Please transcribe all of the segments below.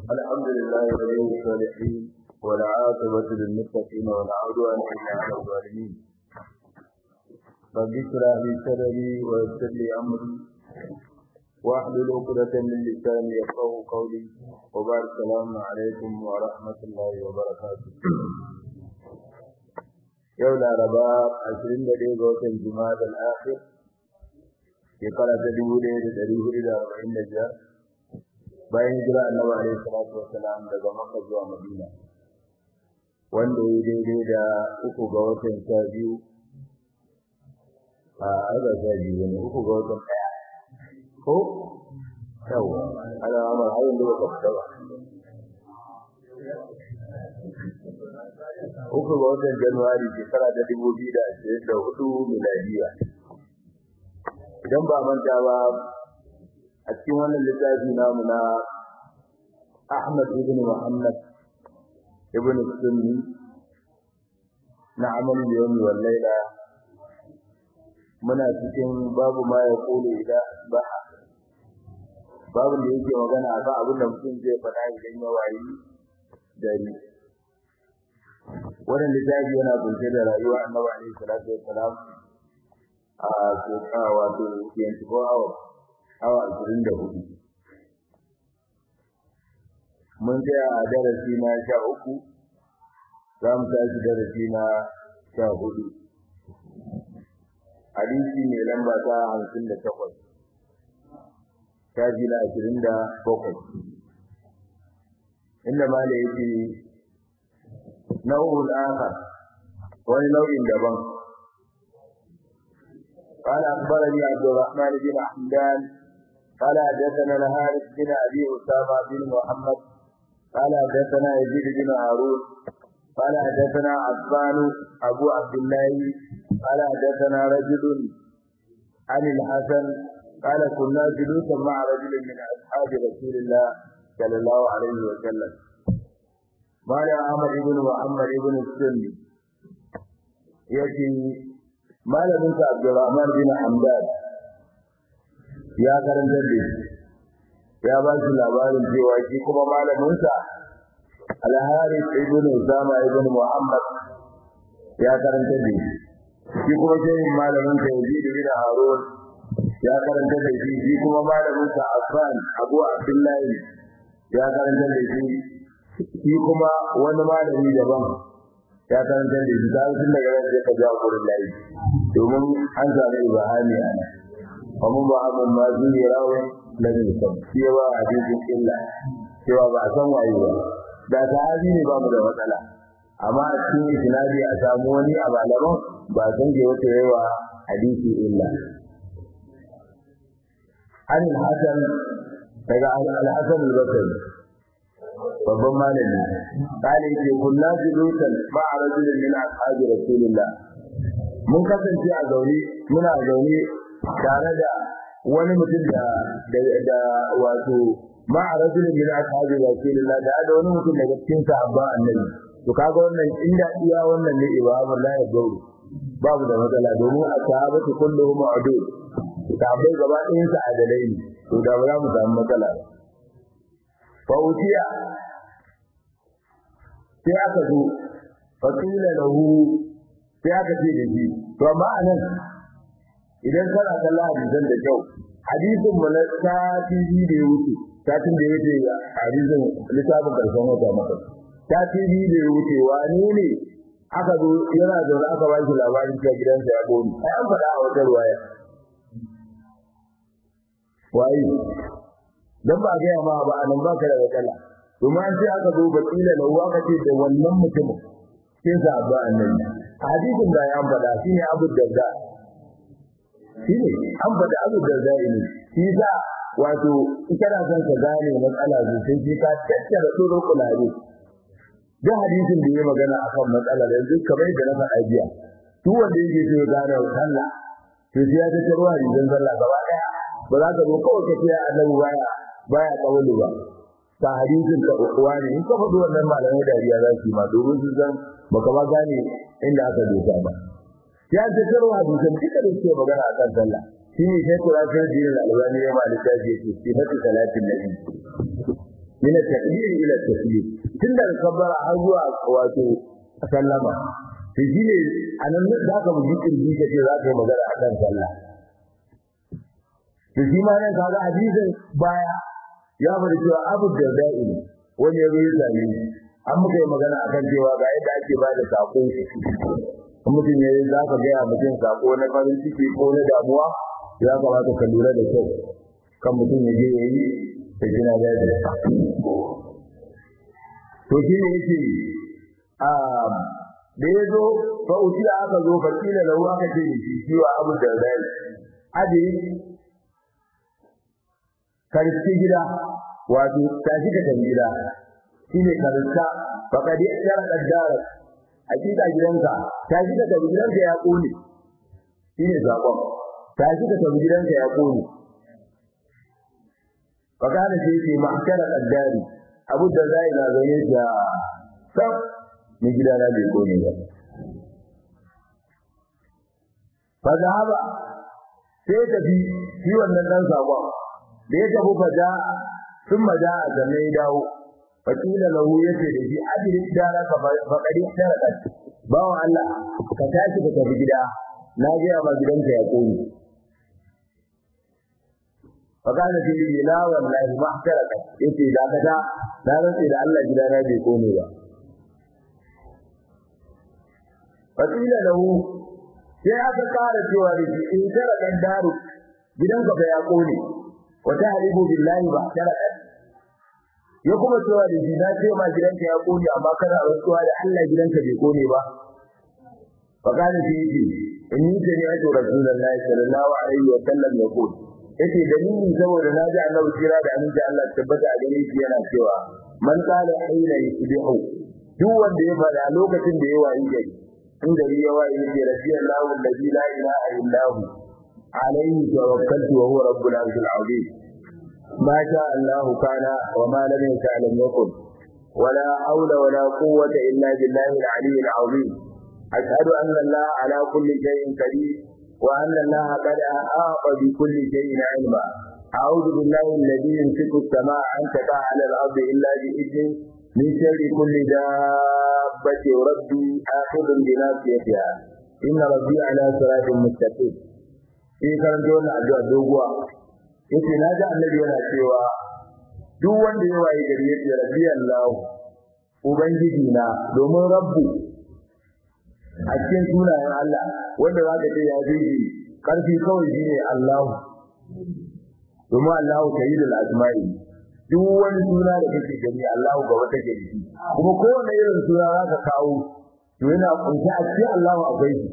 الحمد لله ولي الصالحين والعاقبة للمتقين ولا عدوان إلا على الظالمين رب اشرح لي صدري ويسر لي أمري واحلل عقدة من لساني يفقهوا قولي وبارك السلام عليكم ورحمة الله وبركاته yau laraba ashirin da ɗaya ga watan jima'a al'akhir shekara ta dubu ɗaya da ɗari hudu da arba'in da biyar bayan hijira annabi alaihi salatu wassalam daga makka zuwa madina wanda ya daidai da uku ga watan sha biyu a arba sha biyu ne uku ga watan ɗaya ko yau ana amar har yanzu ba ka fita ba uku ga watan januwari shekara ta dubu biyu da ashirin da hudu miladiya idan ba manta ba a cikin wannan littafi namu na Ahmad ibn Muhammad ibn Sunni na amal yawmi wal laila muna cikin babu ma ya kulu idan asbaha babu da yake magana akan abin da mutum zai faɗa idan ya wayi dare wannan littafi yana kunshe da rayuwa annabi alaihi salatu wassalam a shekara wato 24 hours awa ashirin da hudu mun tsaya a darasi na sha uku za mu tashi darasi na sha hudu hadisi mai lamba ta hamsin da takwas shafi na ashirin da bakwai inda ma da yake nau'ul akhar wani nau'in daban قال أخبرني عبد الرحمن بن حمدان قال حدثنا الحارث بن ابي اسامه بن محمد قال حدثنا يزيد بن هارون قال حدثنا عفان ابو عبد الله قال حدثنا رجل عن الحسن قال كنا جلوسا مع رجل من اصحاب رسول الله صلى الله عليه وسلم قال احمد بن محمد بن السني يأتي malamin sa Abdurrahman bin Hamdan ya karantar da shi ya ba shi labarin cewa shi kuma malaminsa Al-Harith ibn Usama ibn Muhammad ya karantar da shi shi kuma shehin malaminsa Yazid bin Harun ya karantar da shi shi kuma malaminsa Affan Abu Abdullah ya karantar da shi shi kuma wani malami daban ya karantar da shi sai tun daga nan sai ka jawo gurin layi domin an zaɓi ibahami a nan kuma ba abin ma zuri rawin lam yusam cewa hadisin illa cewa ba a san waye ba da sahabi ne ba mu da matsala amma a cikin isnadi a samu wani a malaman ba san ke wata yawa hadisi illa an hasan daga al-hasan al-basri babban malami kale ce kunna julusan ma'a rajulin min ashabi rasulillah mun kasance a zaune muna zaune tare da wani mutum da da wato ma a rajulun min ashabi rasulillah da da wani mutum daga cikin sahabban annabi to kaga wannan inda iya wannan ne ibabu la ya gauru babu da matsala domin a sahabatu kulluhum adul sahabbai gaba ɗayan sa adalai ne to da ba za mu samu matsala ba fa utiya sai aka zo fa qila lahu sai aka ce da shi to amma anan idan kana kallon hadisan da kyau hadisin mu na sati biyu da ya wuce satin da ya wuce hadisin littafin karshen wata maka sati biyu da ya wuce wane ne aka zo yana zaune aka ba shi labarin cewa gidansa ya goni ai an faɗa a wata ruwaya waye dan ba ga ma ba anan ba ka da matsala domin an ce aka zo bakila lahu aka ce da wannan mutumin sai sa ba annabi hadisin da ya faɗa shine Abu Darda shine an faɗa Abu Darda ne shi sa wato kana son ka gane matsala sosai sai ka tattara tsoro kulabe da hadisin da ya magana akan matsala yanzu kamar da na faɗa jiya duk wanda yake so ya gane sallah to sai ya tattaro hadisin sallah gaba daya ba za ka zo kawai ka ce annabi baya baya kawulu ba ta hadisin ka uwa ne in ka faɗi wannan malamai dariya za su yi ma domin su san baka ma gane inda aka dosa ba ya ce tarwa hadisan duka da suke magana a kan sallah shi ne sai kura sai dinin albani ya malika ce ce sifatu salatin nabi min at-takbir ila at-taslim tun daga kabbara har zuwa wato sallama to shine anan ne za ka buji kirji ka ce za ka yi magana akan sallah to shi ma nan kaga hadisin baya ya bari cewa abu da da'i wani ya yi zane an muka yi magana akan cewa ga yadda ake ba da sako mutum ya yi za ka gaya mutum sako na farin ciki ko na damuwa ya kamata ka lura da kyau kan mutum ya je ya yi da gina daji to shi ne yake a da ya zo fa utiya aka zo fa kila lahu aka ce shi ciwa abu da dai aje karfi gida wato tashi ka tafi gida shine karanta fa kadi yara kaddara hakika gidanka tashi ka tafi gidanka ya kone shine zakon tashi ka tafi gidanka ya kone fa kana sai ce mahkara kaddari abu da zai na zaune da sab ni gidana bai kone ba fa zahaba sai tafi shi wannan dan sakon da ya tafi faja sun maja a zame ya dawo fakila lahu yace da shi ajiri dara ka fakari daraka bawo Allah ka tashi ka tafi gida na ga ma gidanka ya koyi fakana fi la wallahi ma taraka yace da kada na rantsi da Allah gidana bai kone ba fakila lahu sai aka kara cewa da shi in taraka daru gidanka fa ya kone wata halibu billahi ba taraka ya kuma cewa da shi na ce ma gidanka ya kone amma kana rantsuwa da Allah gidanka bai kone ba fakana fi yace inni sami'tu rasulullahi sallallahu alaihi wa sallam yaqul yace dalilin saboda na ji annabi kira da aminci Allah tabbata a gare shi yana cewa man qala hayla yusbihu duk wanda ya fada lokacin da ya wayi gari in gari ya wayi yake radiyallahu alladhi la ilaha illa hu alayhi tawakkaltu wa huwa rabbul arshil azim ma sha Allah kana wa ma lam yasha lam yakun ولا حول ولا قوة إلا بالله العلي العظيم أشهد أن الله على كل شيء قدير وأن الله قد أحاط بكل شيء علما أعوذ بالله الذي يمسك السماء أن تقع على الأرض إلا بإذنه من شر كل دابة ربي آخذ بناصيتها إن ربي على صراط مستقيم في karanto wannan addu'a doguwa yace na ji annabi yana cewa duk wanda ya waye gari yace rabbi Allah ubangiji na domin rabbu a cikin sunayen Allah wanda za ka ce ya fi karfi kawai shine Allah domin Allah sayyidul asma'i duk wani suna da kake gani Allah gaba take da shi kuma kowane irin suna za ka kawo to yana kunshi a cikin Allah akwai shi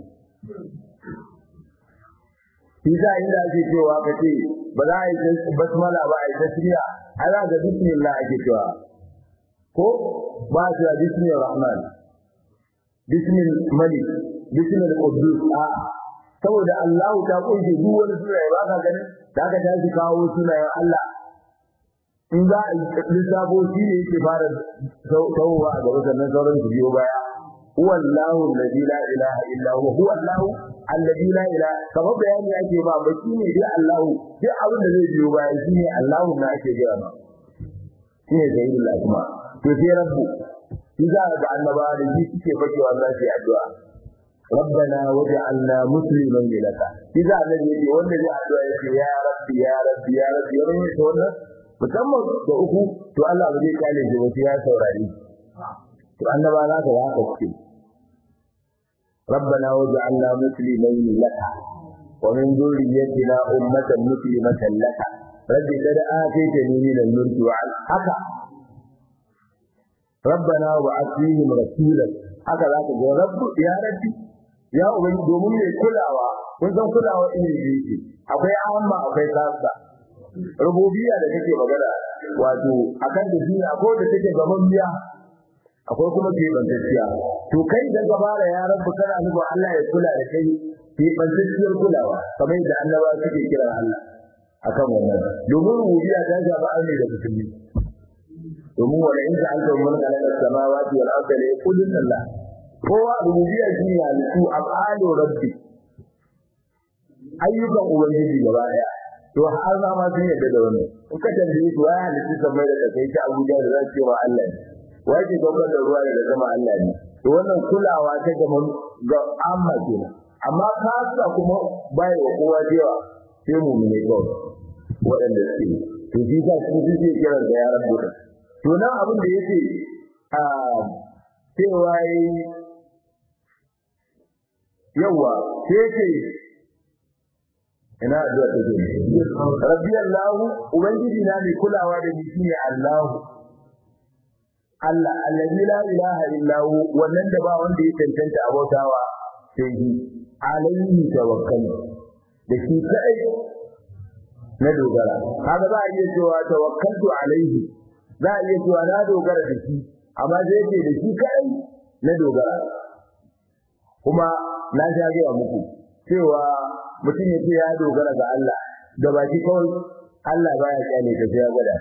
shi za inda ake cewa ka ce ba za a yi basmala ba a yi tasmiya a za ga bismillah ake cewa ko ba a cewa bismillah rahman bismil malik bismil qudus a saboda Allah ta kunshi duk wani sunaye ba ka gani da ka tashi kawo sunayen Allah in za a yi lissafo shi ne yake fara tawowa a gaba sannan sauran su biyo baya huwa Allahu alladhi la ilaha illa huwa huwa Allahu alladhi la ilaha kamar bayani ake ba ba shi ne dai Allahu duk abin da zai biyo baya shi ne Allahu na ake gaya ma shi ne sayyidul asma to sai rabbu shi za ga annaba da shi suke fakewa za su yi addu'a ربنا وجعلنا مسلما لك إذا الذي يجي wanda zai addu'a yake ya rabbi ya rabbi ya rabbi ya rabbi to wannan musamman da uku to Allah ba zai kale shi ba sai ya saurari to annaba za ka haka ce ربنا وجعلنا مسلمين لك ومن ذريتنا أمة مسلمة لك رب قد آتيتني من الملك وعن haka ربنا وبعث فيهم رسولا haka za ka ga rabbu ya rabbi ya ubangi domin mai kulawa kun san kulawa iri yake akwai amma akwai sassa rububiyya da kake magana wato akan da duniya ko da take gaban biya akwai kuma ke bantacciya to kai da gaba da ya rabbu kana nufa Allah ya kula da kai ke bantacciyar kulawa kamar da annaba suke kira Allah akan wannan domin rububiyya ta shafa ne da musulmi domin wala in ka anta mun kana samawati wal ardi la yaqulun Allah kowa rububiyya shi ne halittu afalu rabbi ayyukan ubangiji gaba daya to har ma ma sun yadda da wannan in ka tambaye su wai halittu kamar da kai ta Abuja da za su ce wa Allah ne wai ke daukar da ruwa daga sama Allah ne to wannan kulawa ta gama ga amma kenan amma kasa kuma bai wa kowa jewa sai mu ne kawai waɗanda suke to shi ka su suke kiran da yaran duka to nan abin da yake a cewa yawa sai ce ina addu'a ta ce rabbi allah ubangiji na mai kulawa da ni shine allah Allah allazi la ilaha illa hu wannan da ba wanda ya tantance abautawa sai shi alaihi tawakkal da shi kai na dogara kaga za a iya cewa tawakkaltu alaihi za a iya cewa na dogara da shi amma zai ce da shi kai na dogara kuma na sha gaya muku cewa mutum ya ce ya dogara ga Allah da baki kawai Allah baya kyale ka sai ya gwada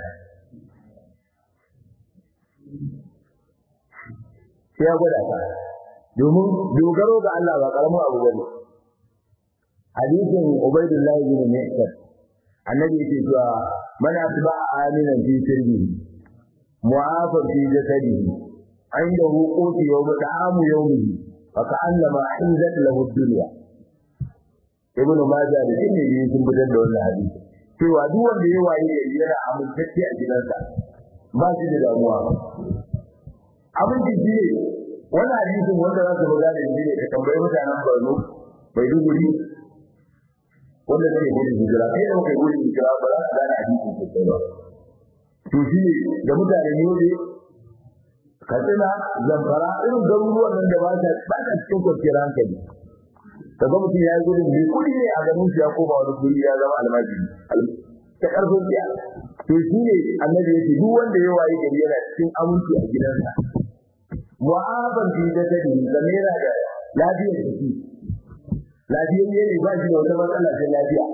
sai ya gwada ka domin dogaro ga Allah ba karamin abu bane hadisin Ubaydullah ibn Mu'tad annabi yake cewa man asba aminan fi sirri mu'afan fi jasadihi indahu quti yawm ta'amu yawmihi fa ka'annama hizat lahu dunya ibn majah da ibn yi sun fitar da wannan hadisi cewa duk wanda ya waye gari yana amintacce a gidansa ba shi da damuwa abin da shi wannan hadisin wanda za su buga da shi ne ka tambayi mutanen Borno bai duguri wanda zai gudu hijira kai da kai gudu hijira ba za ka gane hadisin sosai ba to shi ne da mutanen Yobe Katsina Zamfara irin garuruwan nan da ba ta ba ta cikin kwanciyar hankali kaga mutum ya yi gudun mai kudi ne a garin shi ya koma wani guri ya zama almajiri ta karfin tsiya to shi ne annabi ya ce duk wanda ya waye gari yana cikin aminci a gidansa mu'aban fi da tadi zamira da lafiyar jiki lafiyar ne ba shi da wata matsala ta lafiya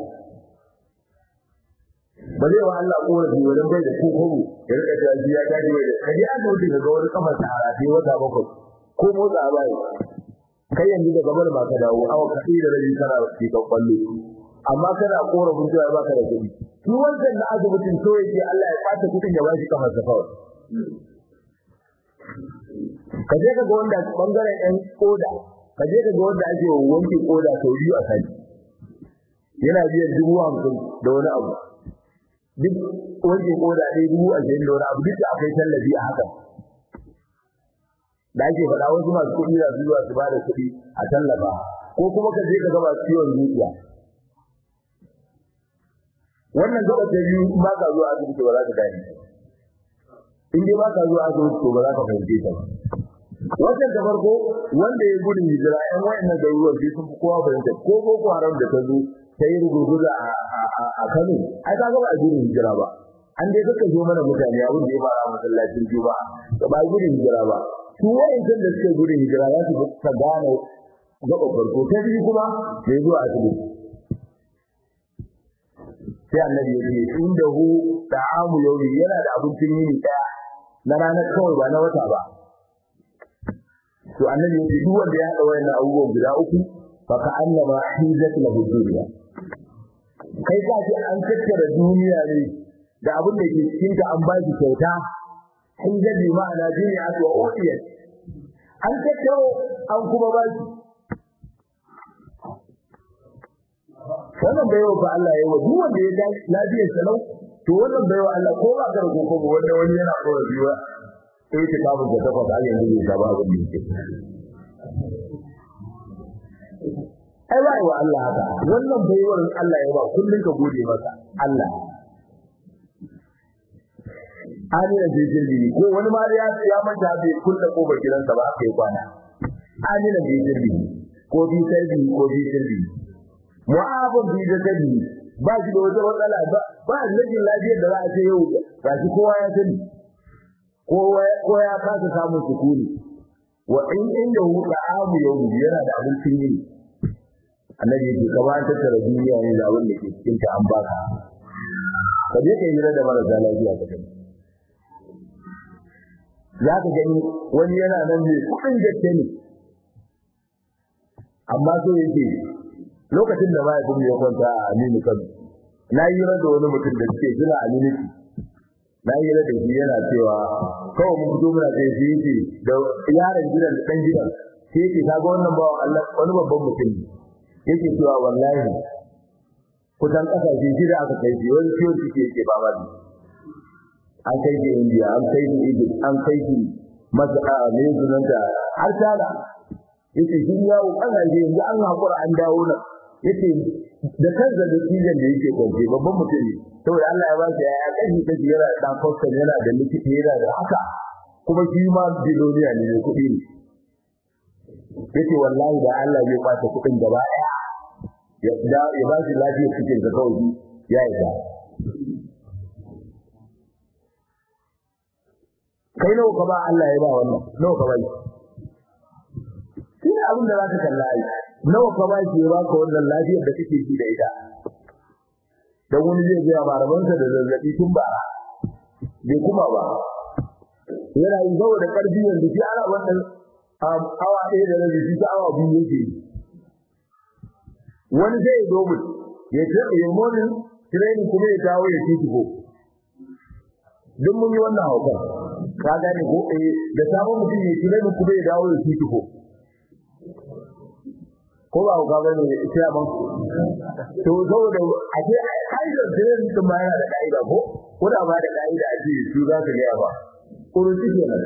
ba zai wa Allah korafi wajen bai da kokobo ya rika ta ji ya tashi bai da kaji an wuce ga wani kafar ta harafi wata bakwai ko motsa bai kai yanzu daga bar ba ka dawo awa ka da rabi kana ci ka kwallo amma kana korafin cewa ba ka da kuɗi shi wancan na asibitin so yake Allah ya fata kuɗin ya bashi kafar sa kawai ka je ka ga wanda bangaren ɗan koda ka je ka ga wanda ake wanke koda sau biyu a sati yana biyan dubu hamsin da wani abu duk wanke koda ɗaya dubu ashirin da wani abu duk da akwai tallafi a haka da ake faɗa wasu masu kuɗi za su zuwa su ba da kuɗi a tallafa ko kuma ka je ka ga masu ciwon zuciya wannan gaba ta biyu in ba ka zuwa asibiti ba za ka gane in dai ba ka zuwa asibiti to ba za ka fahimce ta ba wannan da farko wanda ya gudun hijira ɗan wayannan garuruwan sai sun fi kowa fahimta ko boko haram da ta zo ta yi rugurguza a Kano ai ka ga ba a gudun hijira ba an dai kaka zo mana mutane abin da ya fara masallacin juma'a da ba gudun hijira ba su wayancan da suke gudun hijira za su ta gane gaba farko ta biyu kuma da ya zo a asibiti sai annabi ya ce inda hu ta'amu yawmi yana da abincin yini daya na ranar kawai ba na wata ba to annabi ya ce duk wanda ya haɗa wayannan abubuwan guda uku fa ka annama hizat lahu dunya kai ka ce an tattara duniya ne da abin da ke cikin ta an ba shi kyauta hizat bi ma'ana duniya wa udiyat an tattaro an kuma ba shi wannan baiwa fa Allah ya yi duk wanda ya dace lafiyar sa lau to wannan baiwa Allah ko ba ka rubuko ba wanda wani yana kora biwa sai ta kawo da takwas har yanzu bai saba abin da yake ai bai wa Allah haka wannan baiwar Allah ya ba kullun ka gode masa Allah Amina bai jirgi ko wani ma ya ya manta bai kulle kofar gidansa ba aka yi kwana Amina bai jirgi ko bi sarbi ko bi jirgi mu'abun bi da kadi ba shi da wata matsala ba ba rashin lafiyar da za a ce yau ga shi kowa ya sani ko ya kasa samun sukuni wa in inda hu da'amu yau yana da abincin yini annabi yake kama an tattara duniya ne da abin da ke cikin ta an baka ka je ka yi da marasa lafiya ka gani za ka gani wani yana nan ne kudin gaske ne amma so yake lokacin da mahaifin ya kwanta a Aminu Kano na yi da wani mutum da suke jira a miniti na yi da shi yana cewa kawai mun fito muna sai shi yake da yaron gidan da dan gidan sai yake kaga wannan bawa Allah wani babban mutum ne yake cewa wallahi kusan kasashe shida aka kai shi wani ciwon ciki yake ba ma an kai shi India an kai shi Egypt an kai shi Masar ne sunan da har tana yace shi yawo kasashe yanzu an hakura an dawo nan yace da kansa da cikin da yake kwaje babban mutum ne saboda Allah ya ba shi ya kashi kashi yana da dan kwastan yana da likita yana da haka kuma shi ma biloniya ne kuɗi ne yace wallahi da Allah zai kwace kuɗin gaba ɗaya ya da ya ba shi lafiya cikin da kawai ya yi da kai nawa ka ba Allah ya ba wannan nawa ka ba shi shi abin da za ka kalla ai nawa ka ba shi ya baka wannan lafiyar da kake ji da ita dan wani zai ga marabansa da zazzabi tun bara bai kuma ba yana yin zawo da karfi yanzu shi ana wannan awa ɗaya da rabi shi awa biyu yake wani zai dogo ya ce ya monin training kuma ya dawo ya ci ko duk mun yi wannan hauka ka gane ko eh da sabon mutum ya training kuma ya dawo ya ci ko ko ba ka bane sai abin to saboda a ce kaidar training din ma yana da kaida ko ko da ba da kaida a ce su za ka ga ba kuruci kenan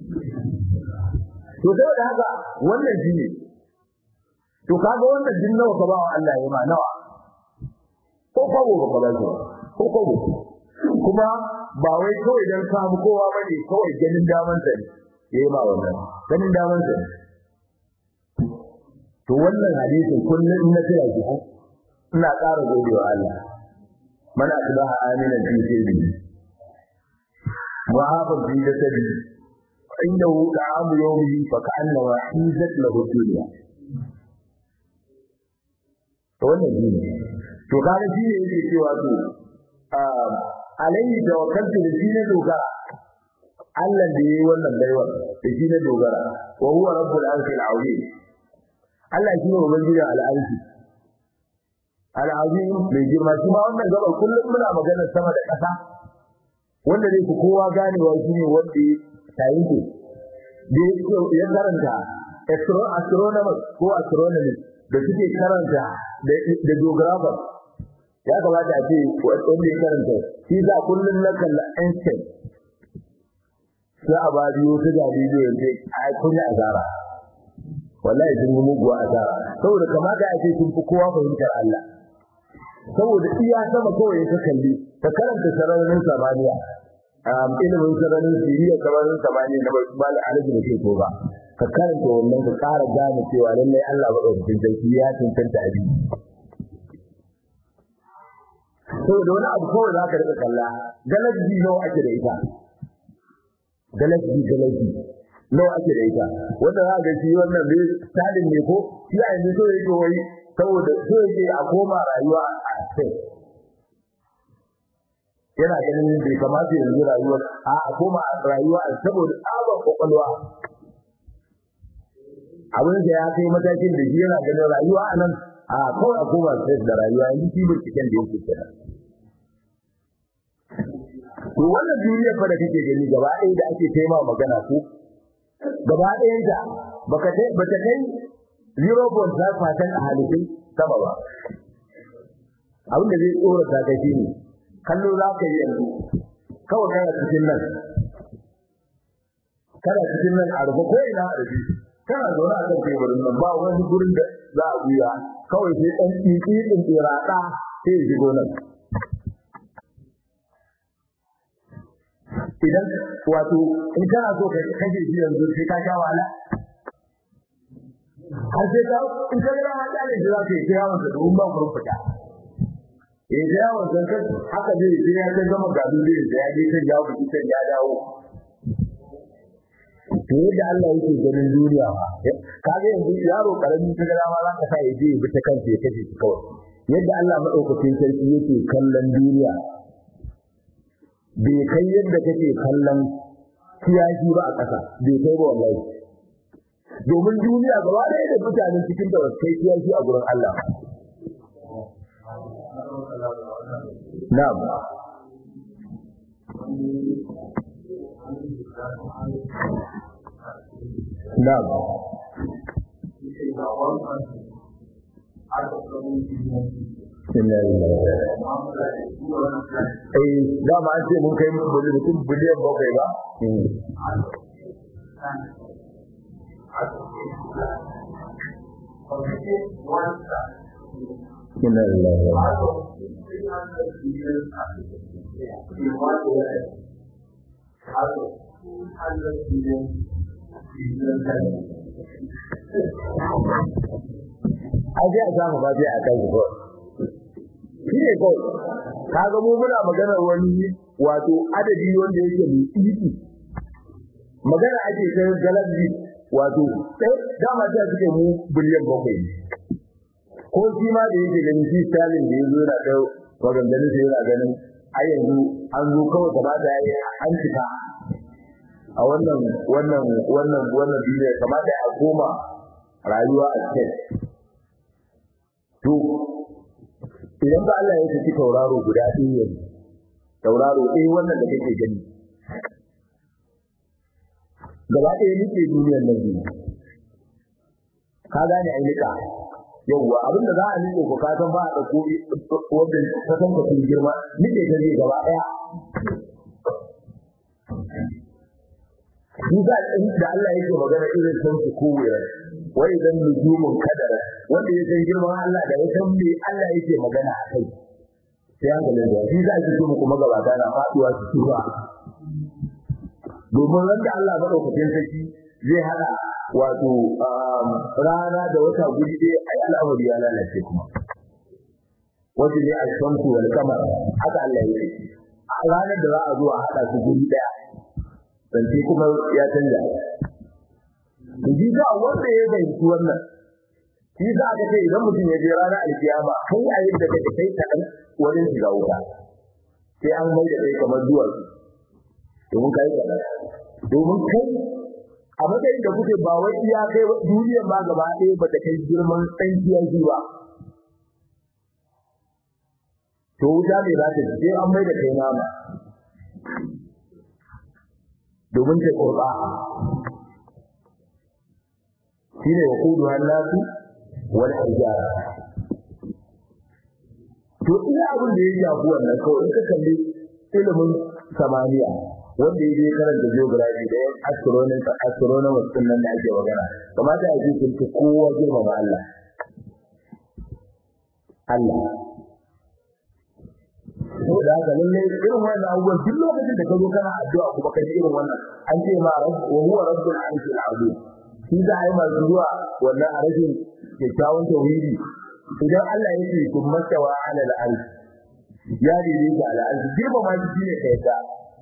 to saboda haka wannan shine to kaga wannan din nawa ka ba wa Allah ya ma nawa ko kwabo ba ka ba shi ko kwabo kuma ba wai kawai dan samu kowa bane kawai ganin daman sa ne yayi ma wannan ganin daman sa to wannan hadisin kullun in na tsaya ki ina ƙara godewa Allah man asbaha aminan fi sirri wa hafa fi jasadi عنده طعام يومه فكأنه حيزت له الدنيا wannan shi ne to kaga shi ne yake cewa to alayhi tawakkaltu da shi ne dogara Allah da yayi wannan baiwa da shi ne dogara wa huwa rabbul arshi al-azim Allah shi ne ubangiji al-arshi al-azim mai girma shi ma wannan gaba kullum muna magana sama da ƙasa wanda zai ku kowa ganewa shi ne wanda tayi ke da ya karanta astronomers ko astronomy da suke karanta da geographer ya kamata a ce wanda ya karanta shi za kullum na kalla Einstein sai a ba biyo ta ga bidiyo yanzu ai kun yi azara wallahi sun yi muguwa azara saboda kamata a ce sun fi kowa fahimtar Allah saboda iya sama kawai ka kalli ka karanta sararin samaniya ilimin sararin siriya sararin samaniya na bai alaji da ke ko ba ka karanta wannan ka ƙara gane cewa lallai Allah ba ɗaukakin sarki ya cancanta abi saboda wani abu kawai za ka rika kalla galaji nawa ake da ita galaji galaji nawa ake da ita wanda za ga shi wannan ne tsadin ne ko shi a yanzu so yake wai saboda so yake a koma rayuwa a kai yana ganin bai kamata yanzu rayuwar a a koma rayuwa saboda tsabar kwakwalwa abin da ya kai matakin da shi yana ganin rayuwa a nan a kawai a koma stress da rayuwa yanzu shi binciken da yake kenan to wannan duniya fa da kake gani gaba ɗaya da ake taima magana ko gaba ɗayan ta baka kai bata kai 0.5% a halittun sama ba abin da zai tsorata ka shi ne kallo za ka yi yanzu kawai kana cikin nan kana cikin nan a rufe ko ina a rufe kana zaune a kan teburin nan ba wani gurin da za a buya kawai sai ɗan tsitsi ɗin tsiraɗa sai ya shigo nan idan wato in kana so ka kashe shi yanzu sai ka sha wahala har sai ka in ka ga haka ne da za ka yi ta yawon sa domin ba ku fita eh da yawon sa kan haka zai sai ya kai gama gado zai da ya je kan ya buki kan ya dawo to yadda Allah yake ganin duniya ba kaga yanzu yaro karamin ta gara ma za ka sa ya je ya bi ta kansa ya kashe shi kawai yadda Allah madaukakin sarki yake kallon duniya bai kai yadda kake kallon kiyashi ba a ƙasa bai kai ba wallahi domin duniya gaba ɗaya da mutanen cikin da wasu kai kiyashi a gurin Allah na'am na'am Eh, dama an ce mun kai mutum biliyan bakwai ba? Inna lillahi wa Ai sai a samu ba sai a kai ko. Shi ne kawai. Kaga mu muna maganar wani wato adadi wanda yake mai tsiki. Magana ake kai galabi wato sai dama ta suke mu biliyan bakwai ko shi ma da yake ganin shi Stalin da yazo yana kai maganganun sai yana ganin a yanzu an zo kawai gaba da yayi an cika a wannan wannan wannan wannan duniya kamata a koma rayuwa a cikin to idan ba Allah ya saki tauraro guda ɗaya yanzu tauraro ɗaya wannan da kake gani gaba ɗaya nake duniyar nan ne ka gane ai nika yawwa abin da za a nike ko ka san ba a dauko wanda ka san ka sun girma nike ta ne gaba ɗaya Duka da Allah yake magana irin san su kowai wai idan nujumun kadara wanda ya san girman Allah da ya san me Allah yake magana a kai sai an gane da shi za ki so kuma gabata na faduwa su tura domin wanda Allah madaukakin sarki zai hada wato rana da wata guri dai ai al'amari ya lalace kuma wanda ne al-shamsu wal qamar haka Allah ya yi a ranar da za a zo a hada su guri daya zance kuma ya canja ji ga wanda ya fahimci wannan shi za ka ce idan mutum ya je ranar alkiyama kai a yadda kake kai ta wurin shiga wuta sai an mai da kai kamar duwatsu domin kai kaɗan domin kai a matsayin da kuke ba wai iya kai duniyar ma gaba ɗaya ba ta kai girman tsankiyar shi ba to wuta ne za ta ji sai an mai da kai nama domin ta kurba shi ne wakudu hannatu wani hijara to ina abin da ya shafi wannan kawai in ka kalli ilimin samaniya wanda ya je karanta geography da yan astronomy astronomers din nan da ake magana kamata a ji sun fi kowa girmama Allah Allah ko da haka lalle irin wannan abubuwan duk lokacin da ka zo kana addu'a kuma ka ji irin wannan an ce ma rabb wa huwa rabbul arshil azim shi da ai masu zuwa wannan a rashin kyakkyawan tauhidi idan Allah ya ce kun mastawa ala al-arsh ya dide ga al-arsh girma ma shi ne kai ta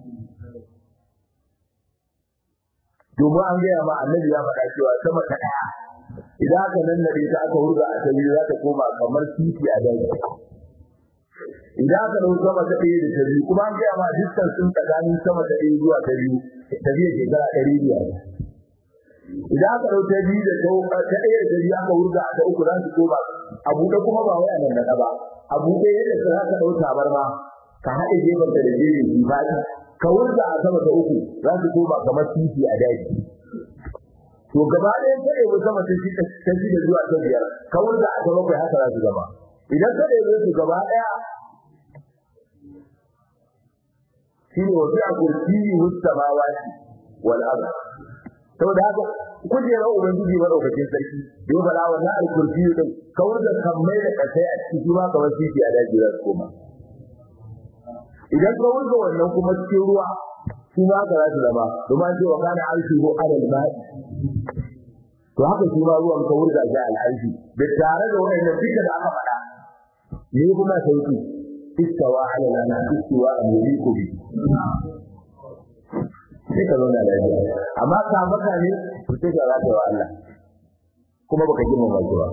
domin an gaya ma annabi ya faɗa cewa sama ta ɗaya idan aka nannaɗe ta aka wurga a ta biyu za ta koma kamar titi a daji idan aka ɗau sama ta ɗaya da ta biyu kuma an gaya ma dukkan sun tsakanin sama ta ɗaya zuwa ta biyu tafiya shekara ɗari biyar idan aka ɗau ta biyu da ta ɗaya da ta biyu aka wurga a ta uku za su koma a buɗe kuma ba wai a nan ba a buɗe yadda ka aka ɗau tabarma ka haɗe gefen ta da gefen shi faɗi ka wurga a sama ta uku za su koma kamar titi a daji to gaba ɗaya ta ɗaya sama ta shi ta shi da zuwa ta biyar ka wurga a ta bakwai haka za su gaba idan ta ɗaya su gaba ɗaya shi ne wasu a kursiyi mustamawati wal ardh saboda haka kujerar ubangiji madaukakin sarki yau bala wannan alkursiyu din kawar da kammai da kasai a ciki ma kamar titi a daji za su koma idan ka wurga wannan kuma cikin ruwa shi ma haka za su zama domin an ce wa kana arshi ko alal ma'i to haka shi ma ruwan ka wurga shi al'arshi da tare da wannan duka da aka faɗa ne kuma sauki istawa ala lana istawa amuriku bi sai ka zauna lafiya amma ka maka ne to sai ka rata wa Allah kuma baka jima ba ba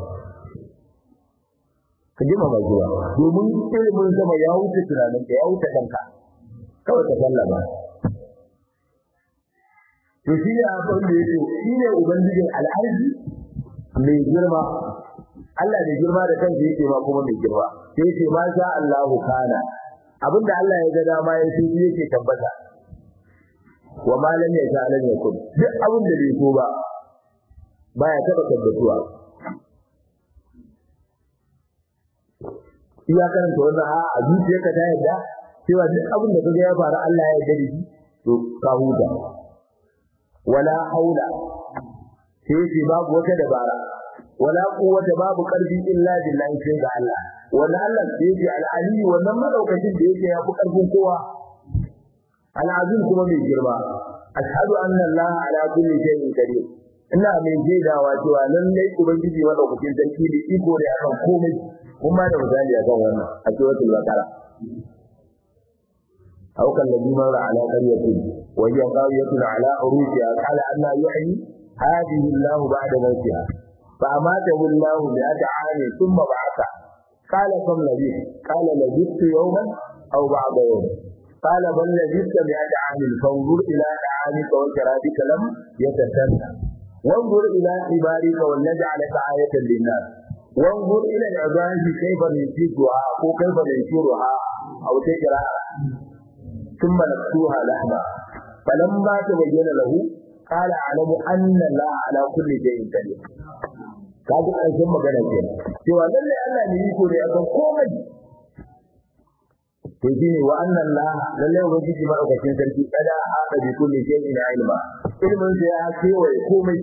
ka jima ba ba domin ilimin sama ya wuce tunanin ka ya wuce kanka kawai ka sallama to shi ne abin da yake shi ne ubangijin al'arzi mai girma Allah mai girma da kansa yake ma kuma mai girma sai ce ma sha Allahu kana abinda Allah ya ga dama ya shi yake tabbata wa ma lam yasha lam yakun duk abin da bai so ba baya taba tabbatuwa iya karanta wannan a a zuciyarka ta yadda cewa duk abin da kaga ya faru Allah ya yarda da shi to ka huta wala haula sai ce babu wata dabara wala quwwata babu karfi illa billahi sai ga Allah wala Allah sai ce al-ali wannan madaukakin da yake ya fi karfin kowa al-azim kuma mai girma ashhadu anna Allah ala kulli shay'in qadir ina mai jaidawa cewa lallai ubangiji madaukakin sarki da iko da akan komai kuma da misali akan wannan a suratul baqara أو كالذي مر على قرية وهي قاوية على عروشها قال أن يحيي هذه الله بعد موتها فأماته الله مئة عام ثم بعثه قال كم لبثت قال لبثت يوما أو بعض يوم قال بل لبثت مئة عام فانظر إلى طعامك وشرابك لم يتسنى وانظر إلى حبارك ولنجعلك آية للناس وانظر إلى العظام كيف ننشدها أو كيف ننشرها أو تجرى ثم نكسوها لحما فلما تبين له قال أعلم أن الله على كل شيء قدير kaji ƙarshen magana ke cewa lallai Allah ne yiko ne akan komai to shine wa annan la lallai ubangiji madaukakin sarki kada haka bi kulli shay'in ilma ilmin sa ya kewaye komai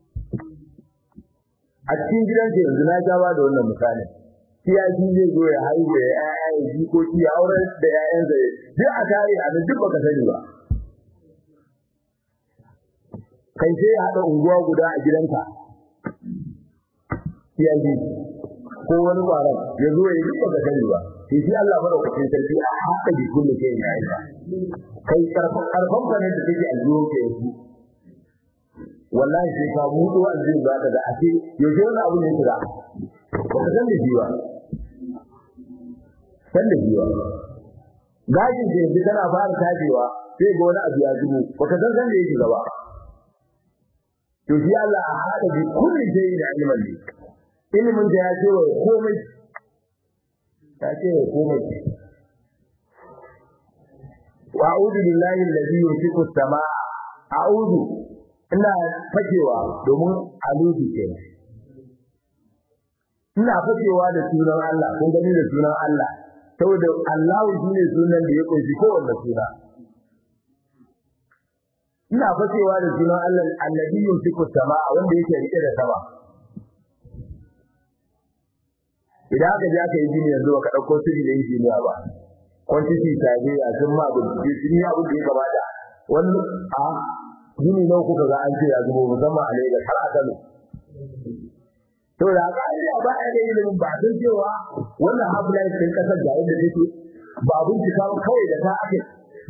a cikin gidan ke yanzu na gaba da wannan misali kiyashi zai zo ya haihu ya ƴaƴa ya jikoki ya aurar da ƴaƴansa duk a tare a nan duk baka sani ba kai sai ya haɗa unguwa guda a gidanka kiyashi ko wani ƙwaron ya zo ya yi duk baka sani ba sai shi Allah madaukakin sarki a haka bi kullu ke ya yi kai karfan karfan ka ne da take aljiyo ke yanzu wallahi sai ka mutu aljiyo za ka ga ake yaushe wani abu ne kira baka san da shi ba san da shi ba gajin da yanzu kana fara tajewa sai ga wani abu ya zubo baka san san da yake gaba to shi Allah a hada bi kulli shay'in da ilmin ne ilimin da ya ce wa komai ya ce wa komai wa a'udhu billahi alladhi yumsiku as-samaa a'udhu ina fakewa domin aludu kenan ina fakewa da sunan Allah kun gani da sunan Allah saboda Allahu shine sunan da ya kunshi kowanne suna ina fakewa da sunan Allah alladhi yumsiku samaa wanda yake rike da sama idan aka je aka yi gini yanzu baka dauko sirri da injiniya ba quantity tabe a sun ma bincike sun yi abin da ya kamata wani a gini nawa kuka ga an ce ya zubo musamman a Lagos har a Kano to da haka ai ba a da ilimin ba don cewa wannan half-life din kasar da yadda take ba bincika kawai da ta ake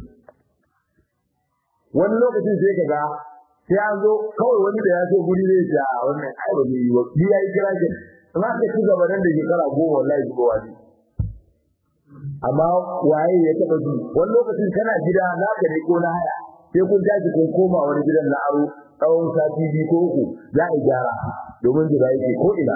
wani lokacin sai ka ga sai an zo kawai wani da ya so guri zai ja wannan ai ba zai yi ba ni yayi kira ki amma ka ci gaba nan da shekara goma wallahi ko wani amma waye ya taba ji wani lokacin kana gida naka ne ko na haya sai kun tashi kun koma wani gidan na aro tsawon sati biyu ko uku za a gyara domin jira yake ko ina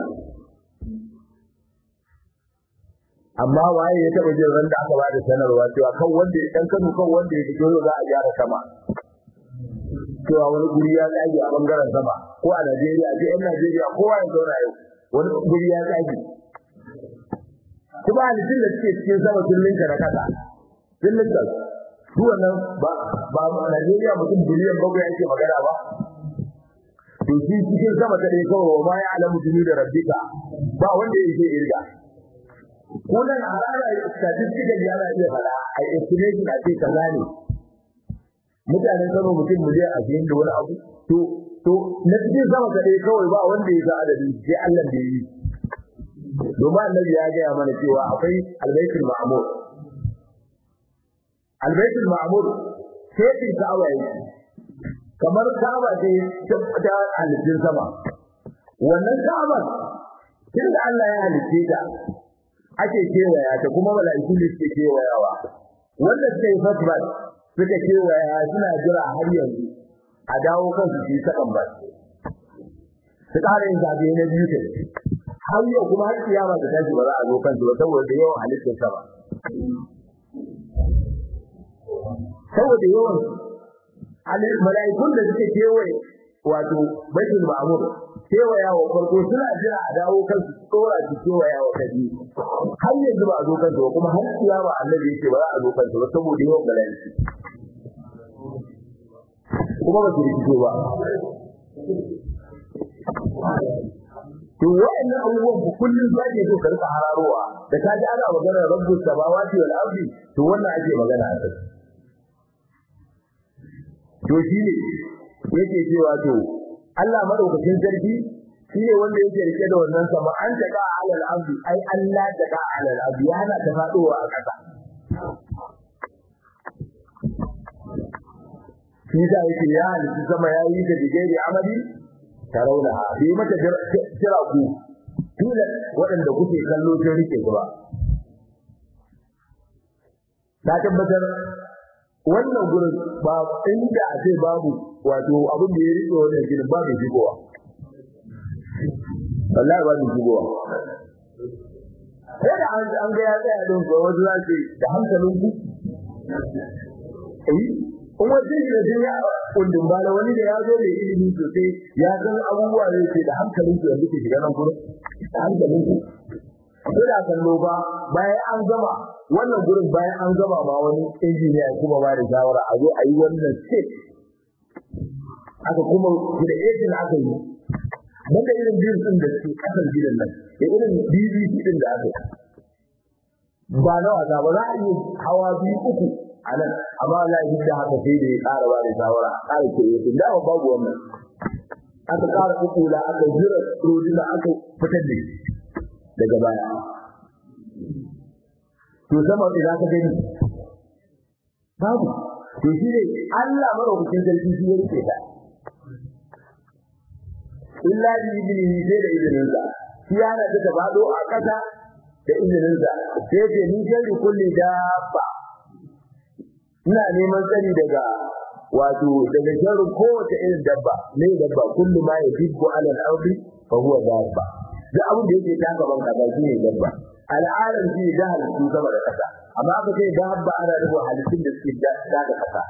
amma waye ya taba jin ran da aka bada sanarwa cewa kan wanda ya dan kanu kan wanda ya fito za a gyara sama cewa wani guri ya tsage a bangaren sama ko a Najeriya a yan Najeriya kowa ya zauna yau wani guri ya tsage kuma halittun da suke cikin sama sun linka na kasa sun linka su wannan ba ba Najeriya mutum biliyan bakwai ake magana ba to shi cikin sama ta dai kawai ma ya alamu jini da rabbika ba wanda yake irga wannan harara statistical yana iya fada a estimation a ce kaza ne mutanen Kano mutum miliyan ashirin da wani abu to to na cikin sama ta dai kawai ba wanda ya ga adadin sai Allah da yi domin annabi ya gaya mana cewa akwai albaitul ma'mur albaitul ma'mur sai din ka'aba yake kamar ka'aba ce ta halittun sama wannan ka'aba tun da Allah ya halitte ta ake kewaya ta kuma mala'iku ne suke kewayawa wanda suka yi fatbat suka kewaya suna jira har yanzu a dawo kansu su yi sakan ba su ƙara yin zaɓe na biyu kai har yau kuma har kiyama ta tashi ba za a zo kansu ba saboda yawan halittar sa ba saboda yawan mala'ikun da suke kewaye wato baitul ma'mur kewaya wa farko suna jira a dawo kansu su tsora su kewaya wa kaji har yanzu ba a zo kansu ba kuma har kiyama annabi yake ba za a zo kansu ba saboda yawan mala'iku kuma ba su rikice ba to wa'annan abubuwan ku kullum za ke so ka rika hararowa da ka ji ana magana rabbus samawati wal ardi to wannan ake magana a kai to shi ne yake cewa to Allah madaukakin sarki shi ne wanda yake rike da wannan sama an taka alal ardi ai Allah taka alal ardi ya hana ta fadowa a kasa shi da yake ya halitta sama ya yi da digari amali tarauna bi mata jira ku dole waɗanda kuke kallo sun rike ku ba na tabbatar wannan gurin ba inda a ce babu wato abin da ya rike wannan ginin ba mai shigowa wallahi ba mai shigowa sai da an ga ya tsaya don ko wasu za su da hankalin ku eh kuma sai da duniya kundin bala wani da ya zo mai ilimi sosai ya san abubuwa ne ke da hankalin ku yanzu ke shiga nan gurin da hankalin ku sai da kallo ba bayan an gama wannan gurin bayan an gama ma wani injiniya ya kuma ba da shawara a zo a yi wannan step aka kuma da ejin aka yi banda irin biyu din da suke kasar gidan nan da irin BBC din da aka yi ba na wasa ba za a yi hawa biyu uku a nan amma Allah ya da haka sai da ya ƙara ba da shawara a ƙara ke yi da ba babu wannan aka ƙara kukula aka jira rodina aka fitar da shi daga baya to sama da za ka gani babu to shi ne Allah maraukakin sarki shi ya rike ta illa bi idnihi sai da izinin sa shi yana da bado a kasa da izinin sa sai ce ni shari kulli dabba ina neman tsari daga wato daga sharrin kowace irin dabba ne dabba kullu ma yafiku ala al-ardi fa huwa dabba duk abin da yake taka ban kasa shi ne dabba al'adar shi da halittu sama da kasa amma aka ce dabba ana nufin halittun da suke taka kasa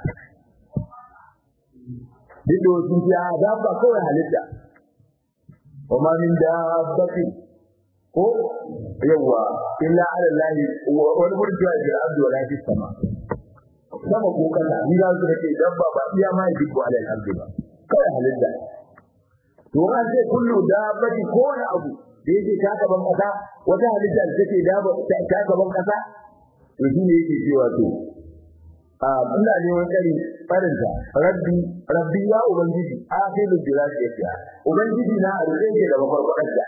duk da wasu ya dabba kawai halitta wa ma min dabbatin ko yawa illa ala lahi wani gurin cewa da abdu wala fi sama sama ko kasa ni za su ce dabba ba iya ma yi ko ala al-ardi ba kawai halitta to an ce kullu dabbati ko wani abu da yake ta gaban kasa wata halitta da take da ta gaban kasa to shi ne yake cewa to a ina neman tsari farinta rabbi rabbi ya ubangiji akhiru bilati yake ubangiji na a rike ke da mafarkwadar da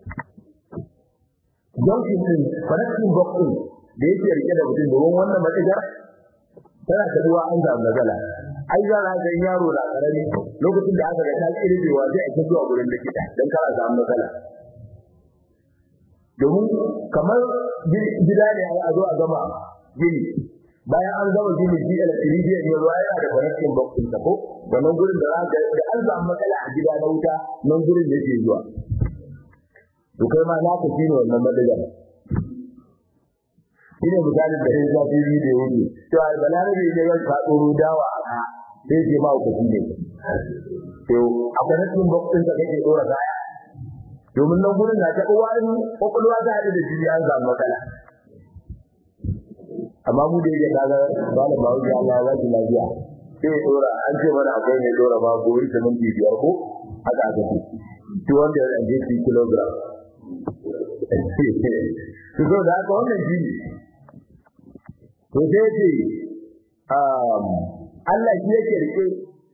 don shi din farakin bakin da yake rike da mutum domin wannan matsajar tana kaduwa an da magana ai za a ga yaro da karami lokacin da aka ga ta kirbewa sai a zuwa gurin likita dan kar a samu matsala domin kamar gida ne a zo a gama gini bayan an gama gini shi electrician ne ruwa yana da connection box din ta ko wannan gurin da za ka da an samu matsala a gida na wuta nan gurin yake zuwa to kai ma na ka shine wannan madagar shine misalin da ya zafi yi da yake to a balarabe ne ya ka tsoro dawa a ka sai ce ma ku ne to a connection box din da kake dora kaya domin nan gurin na ta uwa in kokolwa ta hade da jini an samu matsala amma mu da yake kaga malam ba wuce Allah ya ji lafiya sai ya dora an ce mana akwai ne dora ba gobe ta minti biyar ko haka aka ce 280 kilogram to so da haka wannan jini to sai ce Allah shi yake rike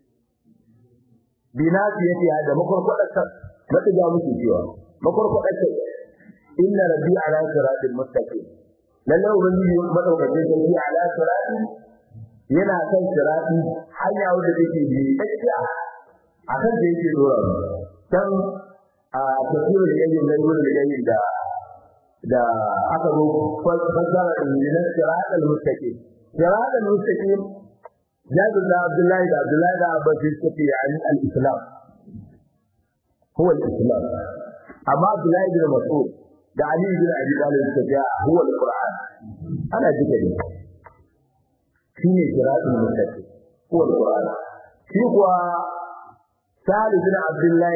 binasi yake da makwarkwadar mata ga muke cewa makwarkwadar ta inna rabbi ala siratil mustaqim lalle ubangiji madaukakin sarki ala sirati yana kan sirati hanya wadda take bi tsakiya akan da yake dora dan a tafsirin da yake da gurin da yake da da aka zo fasara da siratal mustaqim siratal mustaqim jabir da abdullahi da abdullahi da abbas suke yani al-islam هو الإسلام amma Abdullahi bin Mas'ud da Ali bin Abi Talib suka ce huwa al-Qur'an ana duka ne shine siratul mustaqim huwa al-Qur'an shi kuwa Salih bin Abdullahi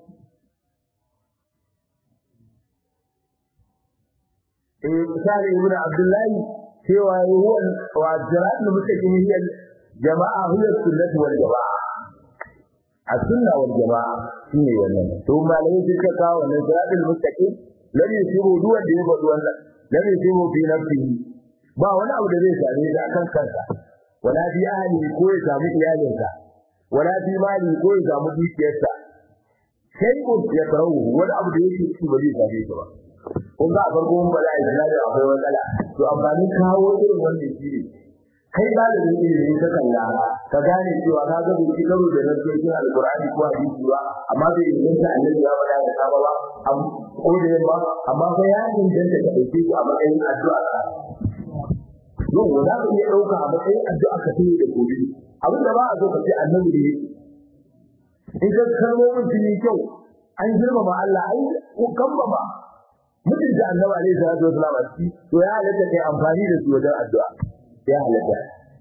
eh Salih bin Abdullahi cewa huwa wa siratul mustaqim hiya jama'a hiya sunnah wal jama'a as-sunna wal jama'a shine wannan to malai suka kawo wannan siratul mustaqim lam yusibu duwan da ya bada wannan lam yusibu fi nafsihi ba wani abu da zai same shi akan kansa wala fi ahli ko ya samu iyalinsa wala fi mali ko ya samu dukiyarsa sai ko ya karawo wani abu da yake ci ba zai same shi ba kun ga a farko mun bada islamu akwai matsala to amfani kawo irin wannan shi ne kai ba da ilimi ka kalla ka gane cewa ka ga bai karo da nasokin alqur'ani ko hadisi ba amma bai inganta annabi ya bada da saba ba ko da yamma amma fa ya inganta ka dauke shi a matsayin addu'a ka yau za ka iya dauka a matsayin addu'a ka tayi da gobe abin da ba a so ka ce annabi ne in ka kalmomin sun yi kyau an girmama Allah ai ko kambama mutum da annabi alaihi salatu wasallam a ciki to ya halatta kai amfani da su wajen addu'a ya halatta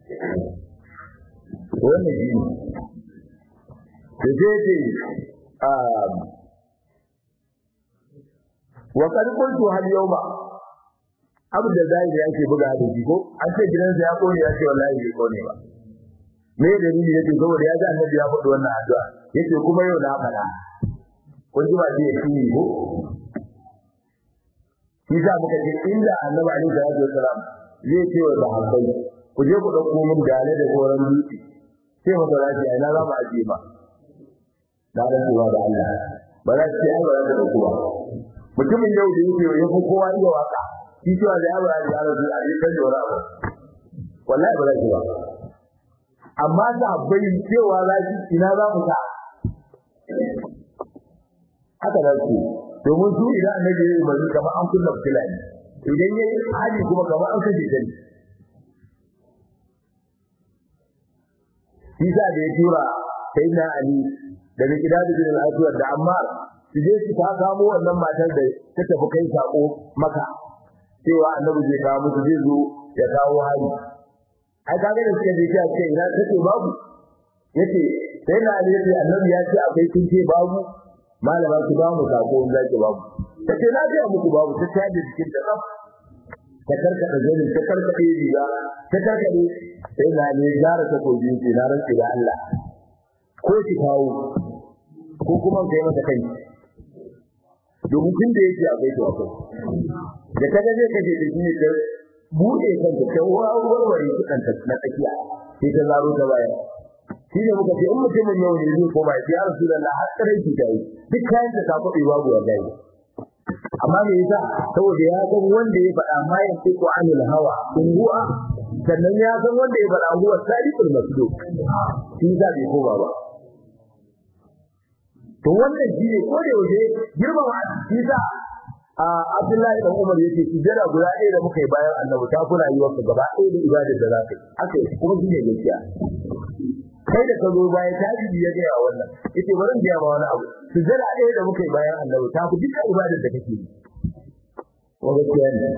wannan shi ne da zai ce wa kad kuntu hal yawma abu da zai da yake buga da shi ko an ce gidansa ya kone ya ce wallahi bai kone ba me dalili yake saboda ya ji annabi ya faɗi wannan addu'a yace kuma yau na faɗa kun ji ba ji ya shi ko shi sa muka ce inda annabi alaihi salatu wasalam zai ce wa sahabbai ku je ku dauko min dale da goran dutse sai mu fara shi ina za mu aje ba da rantsuwa da Allah ba za su yi ba da dauko mutumin yau da yake ya fi kowa iya waka shi cewa da ya bara da yaro a yi kan jora ba wallahi ba za shi ba amma sahabbai cewa za shi ina za mu ta haka da su domin su idan annabi ya yi mai kamar an kunna fitila ne idan yayi hali kuma kamar an kashe ta ne Isa da ya tura sayyidina Ali da Miqdad bin al-Aswad da Ammar su je su ta samu wannan matar da ta tafi kai sako maka cewa annabi zai kawo musu zai zo ya kawo hali ai kaga da suka je ta ce ina take babu yace sayyidina Ali yace annabi ya ce akwai kin ce babu malama ki ba mu sako in zaki babu tace na ga muku babu ta tayar da cikin da ta karkada zani ta karkade riga ta karkade sai na ne gara ta koji ce na rantsi da Allah ko ki kawo ko kuma kai mata kai domin tun da yake akwai to akwai da kaga zai kaje da shi ne ta bude kanta ta warware kudan ta na tsakiya sai ta zaro ta baya shi ne muka ce in mutumin yau ne zai koma ya Rasulullah har kare ki dai duk kayan da ta kwabe babu wallahi amma me yasa saboda ya san wanda ya faɗa ma ya ce ko anil hawa kunguwa sannan ya san wanda ya faɗa huwa sadiqul masduq shi da bai ko ba to wannan shi ne ko da yaushe girmama shi sa Abdullahi dan Umar yake sujada guda ɗaya da muka yi bayan Annabi ta kula yi wa gaba ɗaya da ibadar da za ka yi haka kuma shi ne gaskiya kai da ka zo bayan tabibi ya gaya wannan yace bari in gaya ma wani abu sujada ɗaya da muka yi bayan annabi ta fi dukkan ibadar da kake yi wa gaskiya ne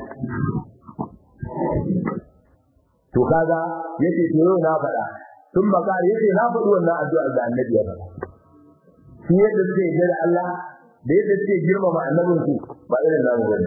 to kaga yace to yau na faɗa sun bakar yace na faɗi wannan addu'a da annabi ya faɗa shi yadda suke yi da Allah da yadda suke girmama annabin su ba irin namu bane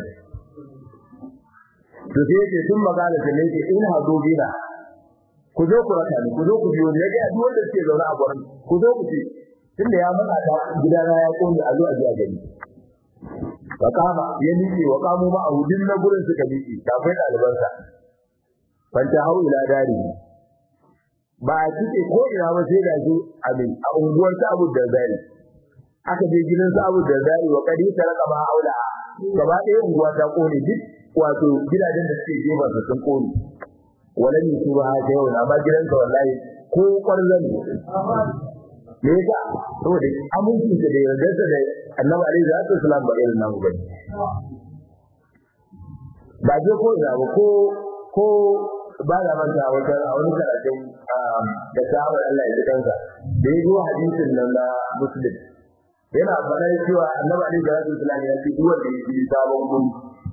to sai yace sun magana da ne in hado bina ku zo ku raka ni ku zo ku biyo ni ya ga duk wanda suke zaune a gurin ku zo ku ce tunda ya matsa ta gidana ya kone a zo a ji a gani wa kama ya miƙe wa kamu ma a hudin na gurin suka miƙe kafin ɗalibansa fanta hau ila dari ba a cike ko ina ba sai da su a mai a unguwar ta abu da zari aka je gidan sa abu da zari wa kadi ta raka ma aula gaba ɗaya unguwa ta kone duk wato gidajen da suke gefen su sun kone walan yi ba ha yau na ba gidansa wallahi ko kwarzan me yasa saboda amincin da yardarsa da annabi alaihi salatu wasalam ba irin namu bane ba je ko ina ba ko ko ba da manta wata a wani karatun da sahabar Allah ya ji kansa da ya zo hadisin nan na muslim yana faɗa cewa annabi alaihi salatu wasallam ya ce duk wanda ya yi sabon guri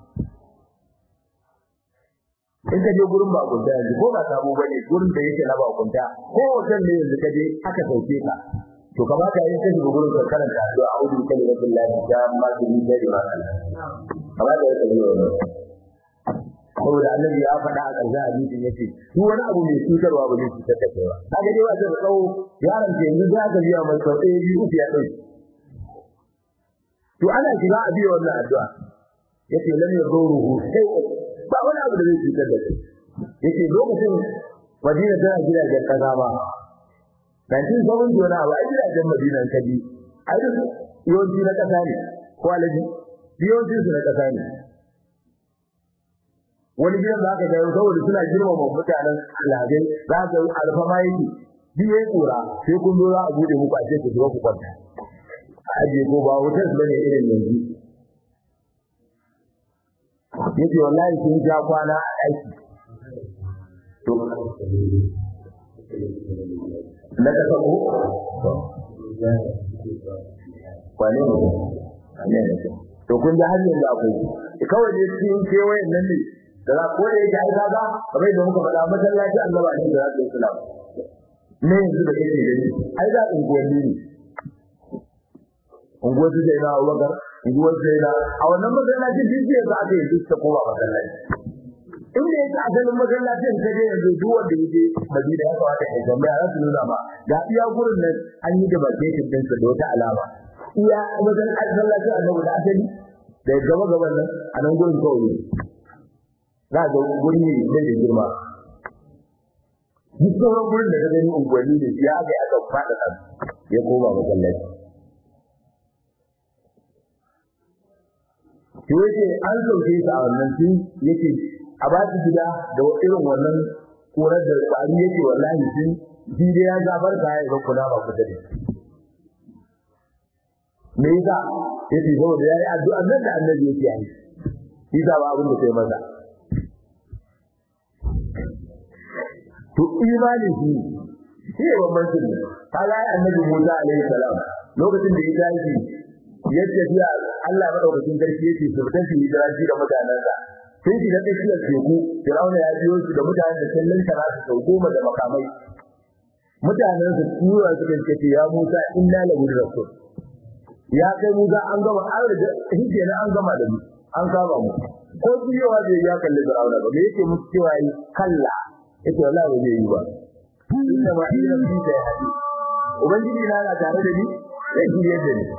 in ka je gurin ba kunta yanzu ko ba sabo bane gurin da yake na ba kunta ko hotel ne yanzu ka je aka sauke ka to kamata yin kashi ga gurin karanta addu'a a'udhu bi kalimatillahi tamma min sharri ma khalaq kamata ya tsaye wannan saboda annabi ya faɗa a ƙarshen hadisin yace duk wani abu mai cutarwa ba zai cutar da kai ba kaga dai ba zai tsawo yaron ke yanzu za ka biya mai sau ɗaya biyu uku ya ɗauki to ana shiga a biya wannan addu'a yace lam yaduruhu sai ba wani abu da zai cutar da kai yace lokacin Madina tana gidajen kaza ba 1970 wani abu a gidajen Madina kaji ai duk yawanci na kasa ne ko alaji yawanci su na kasa ne wani gidan za ka ga saboda suna girmama mutanen alhazai za ka ga alfama yake biye kura sai kun zo za a bude muku a ce ku zo ku kwanta a ajiye ko ba hotel bane irin yanzu yace wallahi sun ja kwana a aiki to na ka sako kwane ne ne to kun ji har yanzu akwai kawai ne cikin kewayen nan ne da za ko da yake ai kaga kamar yadda muka faɗa masallaci annaba ne da za su islam ne yanzu da kake gani ai da unguwanni ne unguwar su jaina Abubakar unguwar jaina a wannan masallacin jijiyar da aka yi duk ta koma masallaci in da yake asalin masallacin ka je yanzu duk wanda yake Madina ya kamata ya tambaya za su nuna ma ga iya gurin nan an yi da bakin din da wata alama iya masallacin annabi da asali da gaba gaban nan a nan gurin kawai za ga guri ne da girma duk sauran gurin da ka gani unguwanni ne ya ga aka fada kan ya koma masallaci to yake an sauke su a wannan tun yake a ba su gida da irin wannan korar da kwari yake wallahi sun shi dai ya zabar ka ya ku na ba ku da me yasa yace saboda yayi addu'a nan da annabi yake yi shi ba abin da sai maza to imani shi shi ne bambancin ne kaga annabi Musa alaihi salam lokacin da ya tashi ya tafiya Allah madaukakin sarki yake su fitan shi hijira shi da mutanensa sun shiga tsakiyar teku Fir'auna ya biyo su da mutanen da sun lantara su sau goma da makamai mutanen su tura su kan ce ya Musa inna la rasul ya kai Musa an gama an riga hije na an gama da mu an kama mu ko biyowa bai ya kalli Fir'auna ba me yake musu cewa yi kalla yake wallahi ba zai yi ba inna ma ila fi da hadi ubangiji na na tare da ni sai shi yadda ni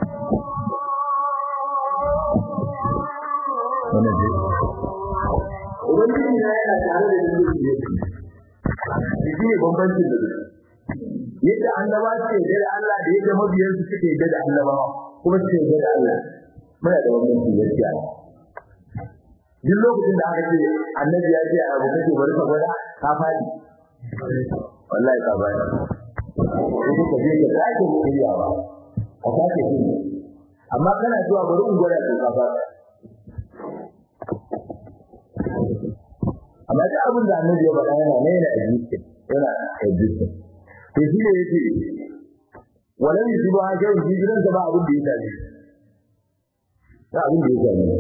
wannan dai ubangiji na yana tare da ni sai yadda ni shi ne bambancin da yadda annaba suke da Allah da yadda mabiyan su suke da annabawa kuma suke da Allah muna da bambanci gaskiya duk lokacin da aka ce annabi ya ce abu kake bari ka gwada ka fadi wallahi ka bani sai ka je ka sake shiryawa ka sake shi amma kana zuwa bari in gwada ka fa amma da abin da annabi ya faɗa yana ne yana ajiye yana ajiye to shi ne yake walan yusibu hakan jiran da ba abin da ya tafi ba abin da ya tafi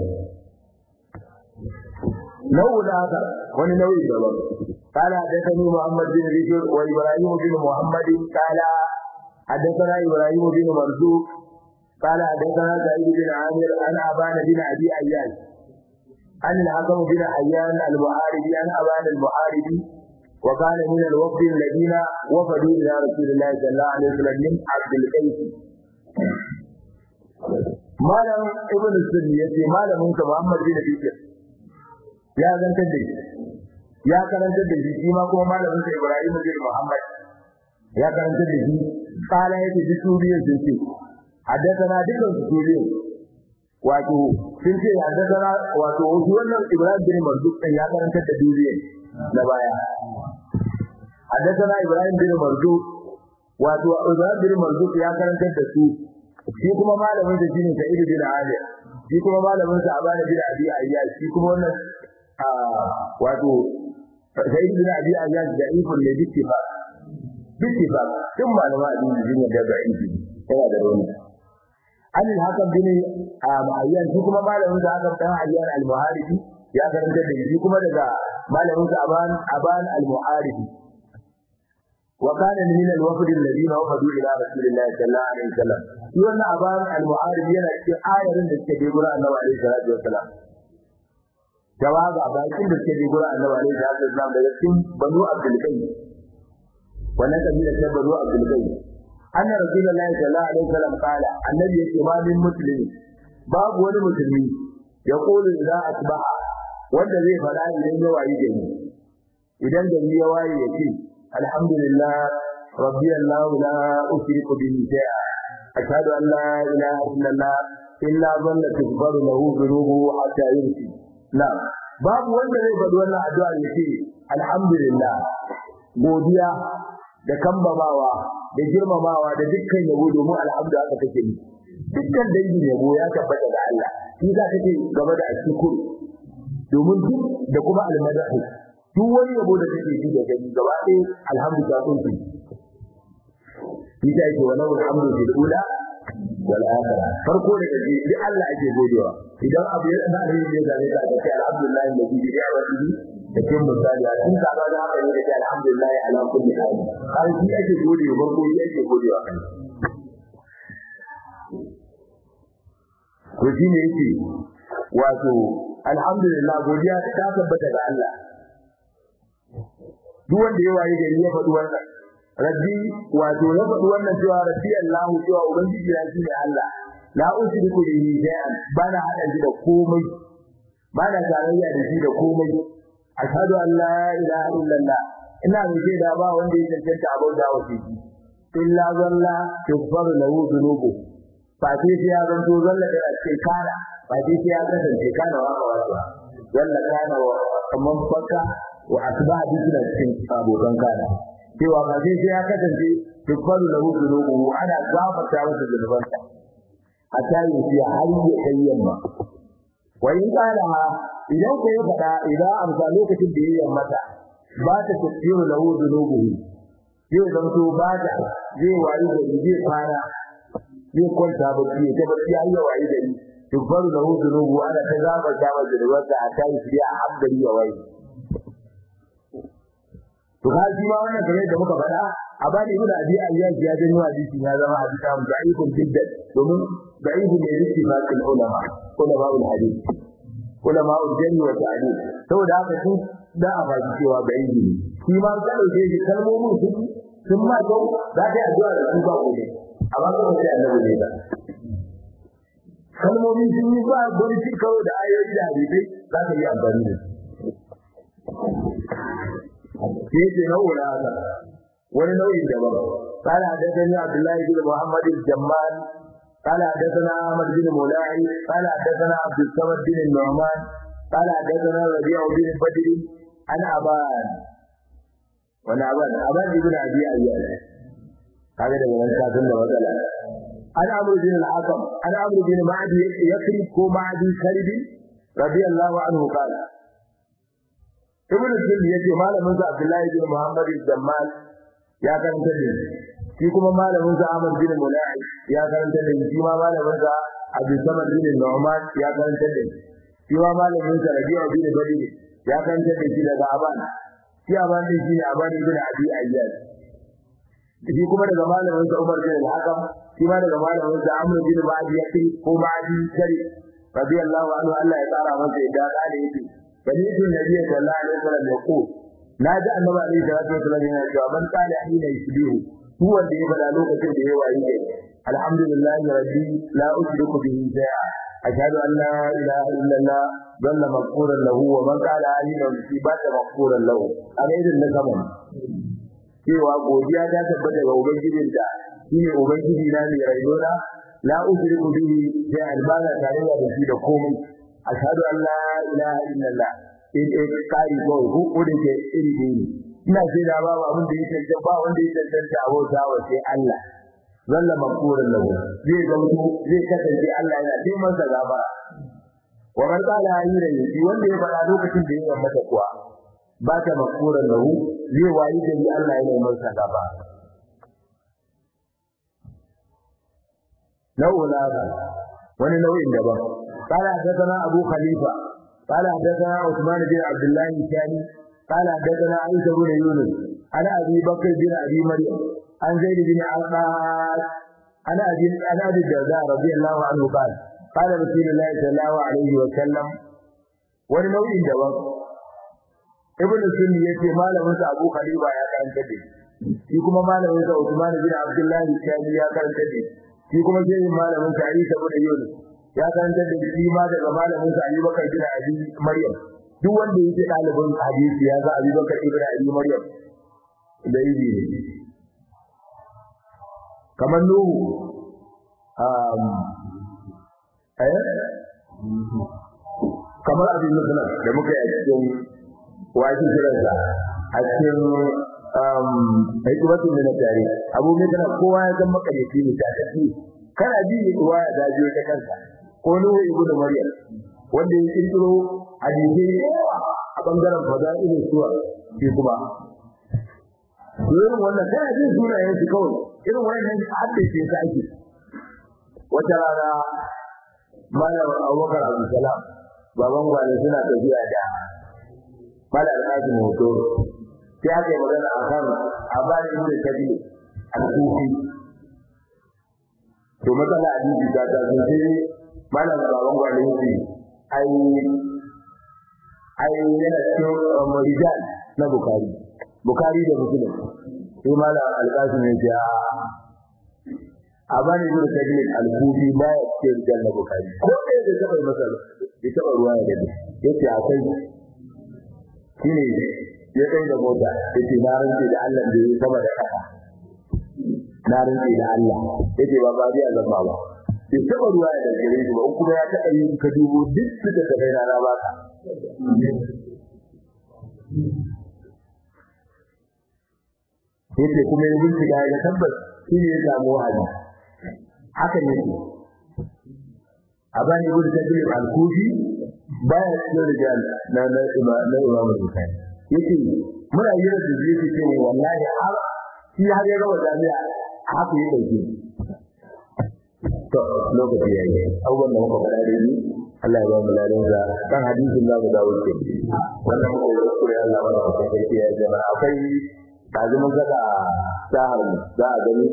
نوع آخر ونوع دبر قال حدثني محمد بن بشر وإبراهيم بن محمد قال حدثنا إبراهيم بن مرزوق قال حدثنا سعيد بن عامر عن أبان بن أبي أياش عن الحكم بن حيان المحاربي عن أبان المحاربي وكان من الوفد الذين وفدوا إلى رسول الله صلى الله عليه وسلم من عبد القيس malam ibn sunni yace malamin ka Muhammad bin Bishir ya zantar da shi ya karantar da shi ma kuma malamin sa Ibrahim bin Muhammad ya karantar da shi kala yake duk suriyan sun ce haddathana dukkan su suriyan wato sun ce haddathana wato shi wannan Ibrahim bin Marduk din ya karantar da duriyan na baya haddathana Ibrahim bin Marduk wato Ibrahim bin Marduk ya karantar da su shi kuma malamin sa shine Sa'id bin Ali shi kuma malamin sa Abana bin Abi Ayyad shi kuma wannan wato sai ibn abi ayyad da ibn ne bittifa bittifa tun malama addini din da da ibi yana da rauni an al-hakam bin ma'ayyan shi kuma malamin sa aka dan ayyan al-muharibi ya karanta da shi kuma daga malamin sa aban aban al-muharibi wa kana min al-wafd alladhina wafadu ila rasulillahi sallallahu alaihi wasallam shi wannan aban al-muharibi yana cikin ayarin da suke gura annabi alaihi salatu wasallam jawaga bakin da suke gura annabi alaihi salatu wasallam daga cikin banu abdul qayyim wannan kabila ta banu abdul qayyim anna rasulullahi sallallahu alaihi wasallam qala annabi yake ma min muslimi babu wani musulmi ya kulu idza asbaha wanda zai fada idan ya wayi gari idan gari ya wayi yake alhamdulillah rabbi allah la ushriku bihi shay'a ashhadu an la ilaha illallah illa dhanna tughfaru lahu dhunubuhu hatta yumsi la babu wanda zai faɗi wannan addu'a yake alhamdulillah godiya da kambamawa da girmamawa da dukkan yabo domin alhamdu aka take ni dukkan dangin yabo ya tabbata da Allah shi za ka ce gaba da ashkur domin duk da kuma almadahu duk wani yabo da kake ji da gani gaba ɗaya alhamdu ta kunshi shi ta yake wa lahu alhamdu fil ula wal akhirah farko da kaje duk Allah ake godewa idan abu ya da alheri ya zame ka ce alhamdulillah alladhi bi ni'matihi cikin misali a cikin kaza da haka ne da alhamdulillah ala kulli hal har shi ake gode wa farko shi ake gode wa kai to shi ne yake wato alhamdulillah godiya ta tabbata ga Allah duk wanda ya waye gari ya faɗi wannan rabbi wato ya faɗi wannan cewa rabbi Allah cewa ubangiji ya shi ne Allah la ushriku bihi shay'an bana hada shi da komai bana tarayya da shi da komai ashhadu an la ilaha illallah ina mai da ba wanda ya cancanta abauta wa shi illa zalla tughfaru lahu dhunubu fati sai ya zanto zalla da cikin kana fati sai ya kasance kana wa wa zalla kana wa kaman faka wa asba bisna cikin abokan kana cewa fati sai ya kasance tughfaru lahu dhunubu ana gafarta masa zunubansa hatta yi har ya kai yamma wa in kana idan ko ya fada idan amsa lokacin da yayin mata ba ta tafsiru lahu dhunubuhu zai zanto ba ta zai wayi da zai fara zai kwanta ba ki ta ba ya yi wayi da ni tufar lahu dhunubu ana ta zaba zaba da wata a kai shi a haddari ya wayi to ka ji ma wannan kamar da muka faɗa a bani ibn abi ayyaz ya janyo hadisi ya zama hadisi mu da'ifun jiddan domin da'ifu ne yake ba ulama ulama ul hadith ulama ujani wa ta'dil saboda haka su da a baki cewa ga yi shi ma ka dauke shi kalmomin su sun ma to za ta addu'a da su ba gobe amma ko sai annabi ne da kalmomin sun yi ba don shi kawo da ayoyi da hadisi za ka yi amfani da shi ke nau'in haka wani nau'in daban قال حدثني عبد الله بن محمد الجمال قال حدثنا احمد بن مولاي قال حدثنا عبد الصمد بن النعمان قال حدثنا ربيع بن بدر عن ابان وانا ابان ابان بن ابي اياس هذا ده من كافن ده مثلا عن عمرو بن الحكم عن عمرو بن معدي يكرب كو معدي كرب رضي الله عنه قال ابن الجن يجي malamin sa Abdullahi bin Muhammad al-Jammal ya karanta da shi kuma malamin sa Ahmad bin Mulai ya karanta da shi ma malamin sa Abu Samad bin Nu'man ya karanta da shi ma malamin sa Rabi'a bin Badr ya karanta da shi daga Aban shi Aban din shi ne Aban bin Abi Ayyad shi kuma daga malamin sa Umar bin Al-Hakam shi ma daga malamin sa Amr bin Ba'di Yakri ko Ba'di Kari radiyallahu anhu Allah ya tsara masa yadda da yake banitu nabi sallallahu alaihi wasallam ya ko naji annabi alaihi salatu wasallam yana cewa man qala hina yusbihu duk wanda ya bada lokacin da ya wayi ne alhamdulillahi rabbi la ushriku bihi shay'a ashhadu an la ilaha illallah dalla maghfuran lahu wa man qala hina musibata maghfuran lahu alaidin na kaman cewa godiya ta tabbata ga ubangijin da shine ubangiji na mai raidona la ushriku bihi shay'a albana tare da shi da komai ashhadu an la ilaha illallah in in kai ko ku da ke iri ne ina ce da babu abin da yake da ba wanda yake tantance abota wa sai Allah zalla makuran lahu zai ga mutu zai kasance Allah yana ce masa gaba wa man qala ayyira yi wanda ya fada lokacin da yake mata kuwa ba ta makuran lahu zai wayi da Allah yana masa gaba nau'un haka wani nau'in daban قال حدثنا أبو خليفة قال حدثنا عثمان بن عبد الله الثاني قال حدثنا عيسى بن يونس عن أبي بكر بن أبي مريم عن زيد بن عباس عن أبي عن أبي الدرداء رضي الله عنه قال قال رسول الله صلى الله عليه وسلم ولنوع دواء ابن سني yace malamin sa Abu Khalifa ya karanta da shi kuma malamin sa Uthman bin Abdullah al-Shami ya karanta da shi kuma sai malamin sa Isa bin Yunus ya karanta da shi ma daga malamin sa Abubakar bin Abi Maryam duk wanda yake dalibin hadisi ya ga Abubakar ibn Abi Maryam da yi ne kamar Nuhu um eh kamar abin musulun da muka yi a cikin wajen jiransa a cikin hikimatun da na tare abu mai kana kowa ya zama makaryaci ne ta tafi kana ji ruwa ya dajiyo ta kansa ko nuhu ibu da maryam wanda ya kirkiro hadisi a bangaren fada irin suwa shi kuma irin wannan kana jin sunayen su kawai irin wannan haddace su ake wata rana malam abubakar abdulsalam baban gwale suna tafiya da malam alhaji hoto sai aka yi magana a kan abarin da kabile al-kufi to matsala a jiji ta ta sun sai malam baban gwale yake ai ai yana cikin rijal na bukari bukari da muslim sai malam alkasim ya ce a bani ibn kabir al-kufi ba ya ce rijal na bukari ko da ya taba masa ya taba ruwa ya dade yace akai shine ya kai da mota yace na rantsi da Allah da ya saba da kasa na rantsi da Allah yace ba ba biya zama ba ya taba ruwa ya dade gare shi ba in kuma ya taba yin ka dubo duk suka ta kai na ba ka yace kuma ya bincika ya tabbas shi ne ya samu wahayi haka ne abani ibn tabiib al-kufi baya cikin rijal na na imam na imam al-bukhari yace muna yi da yake ce wallahi har shi har ya gaba jami'a haka ya dauke to lokaci yayi abubuwan da muka faɗa da ni Allah ya ba mu ladan sa kan hadisin da mu dawo ce wannan ko kure Allah ba ta kai ya jama'a akwai kazumin kada sahar za a gani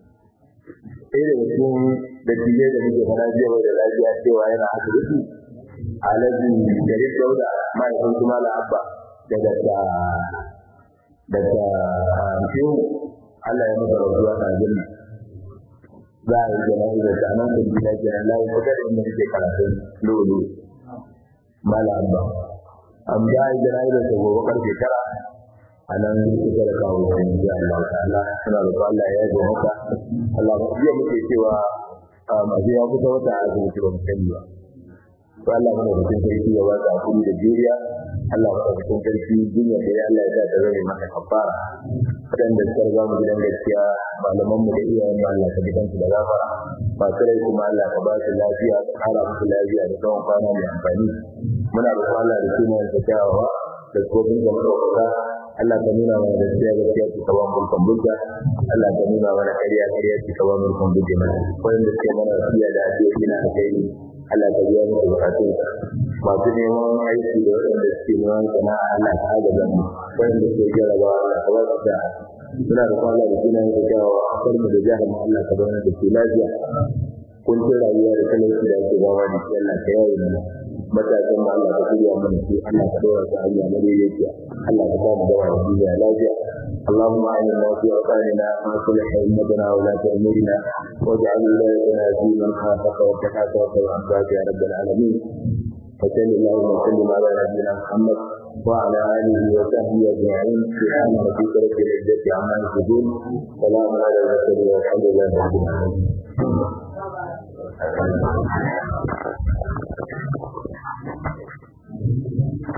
ɗaya daga cikin dattijai da muke fara jiya da lafiya cewa yana asibiti alaji jarir dauda mahaifin kuma la abba daga ta daga shehu Allah ya masa rasuwa na jinna za a yi jana'izar da nan da gida kenan layi kuka da inda nake karatun lolo mala abba an za a yi jana'izar da gobe karfe tara a nan suka da kawo kan ji Allah ta'ala suna da Allah ya yi maka Allah ba jiya muke cewa masu ya kusa wata a asibiti ba mu sani ba to Allah mana cikin sarki ya wata hakuri da juriya Allah mana cikin sarki duniya da ya Allah ya sa ta zama maka kafara wadanda suka riga mu gidan gaskiya malaman mu da iyayen mu Allah ka bidan su da gafara masu rai kuma Allah ka ba su lafiya ka kara musu lafiya da tsawon kwana mai amfani muna da Allah da sunan sa kyawawa da kofin da muka Allah ka nuna mana gaskiya gaskiya ki kawo mulkan bulka Allah ka nuna mana ƙarya ƙarya ki kawo mulkan bulka mana wanda suke mana wasiya da addu'o'i na alkhairi Allah ka biya musu bukatun masu neman aiki da waɗanda suke neman sana'a Allah ka agaza mu wanda suke jarabawa Allah ka ba su da suna da kwana da suna yin kyawa a farmu da jihar mu Allah ka zauna da su lafiya kun ce rayuwa da talauci da ake bawa da shi Allah ka yawo mana matasan mu Allah ka shirya mana su Allah ka dora su hanya na daidaiciya Allah ka ba mu dawa da duniya lafiya اللهم اعنا في اوطاننا واصلح ائمتنا ولاة امورنا واجعل ولايتنا في من خافك واتقاك واتبع عبادك يا رب العالمين وصل اللهم وسلم على نبينا محمد وعلى اله وصحبه اجمعين سبحان ربك رب العزه عما يصفون سلام على المرسلين والحمد لله رب العالمين